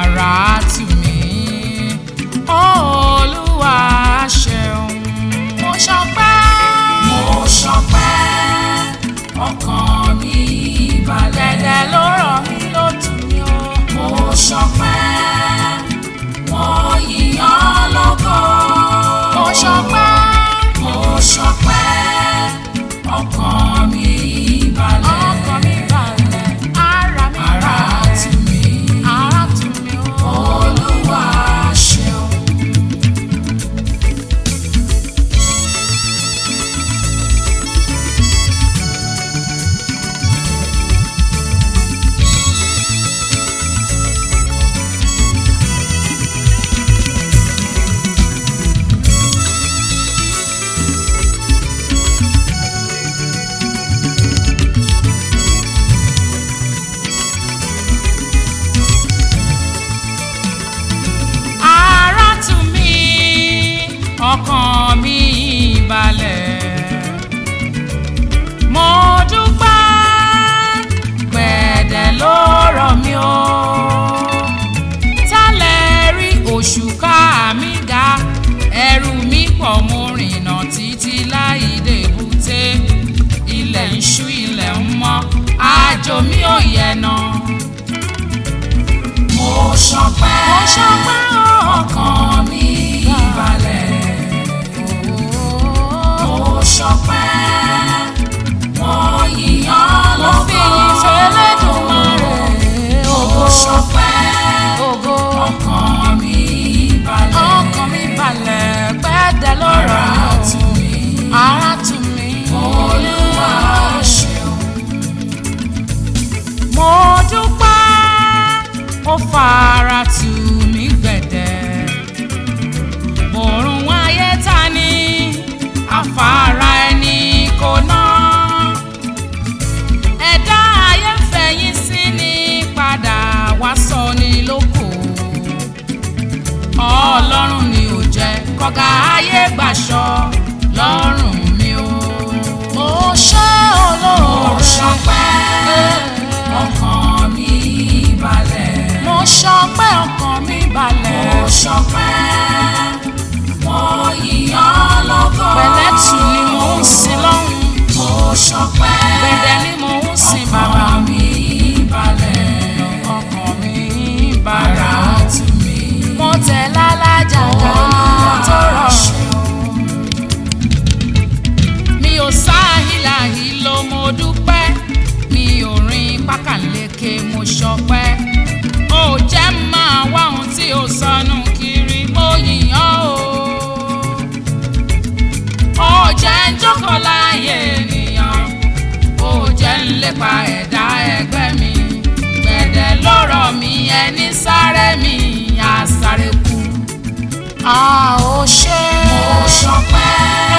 ara tù mí olúwa ṣeun mo ṣọpẹ́ mo ṣọpẹ́ ọkàn mi balẹ̀. dẹ̀dẹ̀ ló rọ̀ mí ló tù mí o mo ṣọpẹ́ wọ́n yíyan lógo. mo ṣọpẹ́ mo ṣọpẹ́ ọkàn mi balẹ̀. ọkàn mi balẹ̀ ara mi ara balẹ̀ tù mí ara tù mí o olúwa ṣeun. ara tù mí ọkàn mi balẹ̀ mo dúpẹ́ gbẹ̀dẹ̀ ló rọ̀ mí o tálẹ̀ rí oṣù ká mi ga ẹrù mi pọ̀ mo rìnà títí láì débùté ilẹ̀ ń ṣú ilẹ̀ ń mọ́ àjò mi ò yẹnà mo ṣọpẹ́ mo ṣọpẹ́ o. ọkàn mi balẹ̀. mo ṣọpẹ́ wọ́n yíyan mo fi lógo. ìfẹ́lẹ́dùnmarè mo ògo ṣọpẹ́ ògo ọkàn mi balẹ̀. ọkàn mi balẹ̀ pẹ́ẹ́dẹ́ lọ́rọ̀ ara tù mí ara tù mí olúwa ṣeun. mo dúpẹ́ ó fara tù mí gbẹ̀dẹ̀ òrùn ayé ta ni afárá ẹni kò ná ẹ̀dá ayé fẹ̀yìn sí ni padà wá sọ ni lóko ọlọ́run ni ò jẹ́ kọ́gà ayé gbàṣọ lọ́rùn mi o mo ṣe mo olóore ṣọpẹ́ ọkàn mi balẹ̀. mo ṣọpẹ́ ọkàn mi balẹ̀ mo ṣọpẹ́ wọ́n yíyan lógo. pẹ̀lẹ́tù ni mò ń sin lọ́hùn mo ṣọpẹ́ gbẹ̀dẹ̀ ni mò ń sin bàbá ọkàn mi balẹ̀. ọkàn mi ara balẹ̀ tù mí mo tẹ̀ lálájà ká tó rọrùn. mi ò sáhìláhì ló mo dúpẹ́ mi ò rin pákàleke mo ṣọpẹ́ ó jẹ́ máa wá ohun tí ó sọnù kiri mo yìnyán o ó jẹ́ ń jókòó láàyè ènìyàn ó jẹ́ ń lépa ẹ̀dá ẹgbẹ́ mi gbẹ̀dẹ̀ lọ́rọ̀ mi ẹni sáré mi á sáré kú. a ò ṣe mo ṣọpẹ́